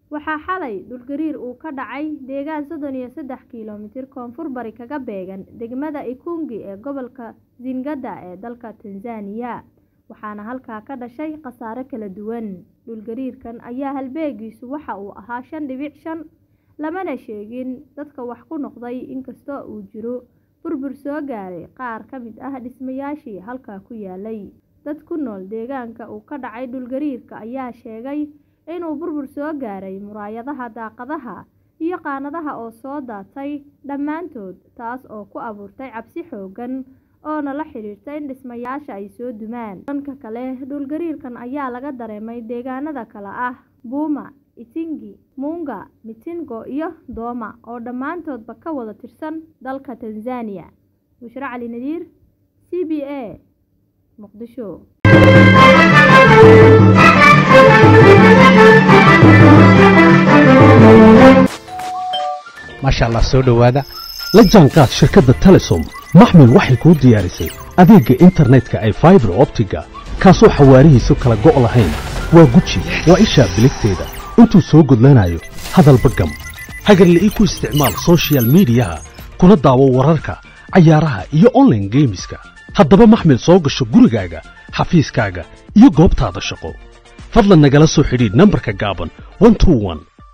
waxaa xalay dhulgariir uu ka dhacay deegaan soddon iyo saddex kiilomitir koonfur bari kaga beegan degmada ikungi ee gobolka zingada ee dalka tanzaniya waxaana halkaa ka dhashay khasaare kala duwan dhulgariirkan ayaa halbeegiisu waxa uu ahaa shan dhibic shan lamana sheegin dadka wax ku noqday inkastoo uu jiro burbur soo gaaray qaar ka mid ah dhismayaashii halkaa ku yaalay dad ku nool deegaanka uu ka dhacay dhulgariirka ayaa sheegay inuu burbur soo gaaray muraayadaha daaqadaha iyo qaanadaha oo soo daatay dhammaantood taas oo ku abuurtay cabsi xoogan oona la xidhiirta in dhismayaasha ay soo dumaan dhanka kale dhulgariirkan ayaa laga dareemay deegaanada kale ah buuma itingi muunga mitingo iyo dooma oo dhammaantoodba ka wada tirsan dalka tanzaniya bushre cali nadiir c b a muqdisho maasha allah soo dhowaada la jaanqaad shirkadda telesom maxmil waxay kuu diyaarisay adeegga internetka ay faibar optiga kaasoo xawaarihiisu kala go' lahayn waa guji waa ishaa biligteeda intuu soo gudlanayo hadalba gam hagarle ii ku isticmaal sochial midiyaha kuna daawo wararka cayaaraha iyo onlaine geemiska haddaba maxmil soo gasho gurigaaga xafiiskaaga iyo goobtaada shaqo fadlan nagala soo xidhiidh nambarka gaaban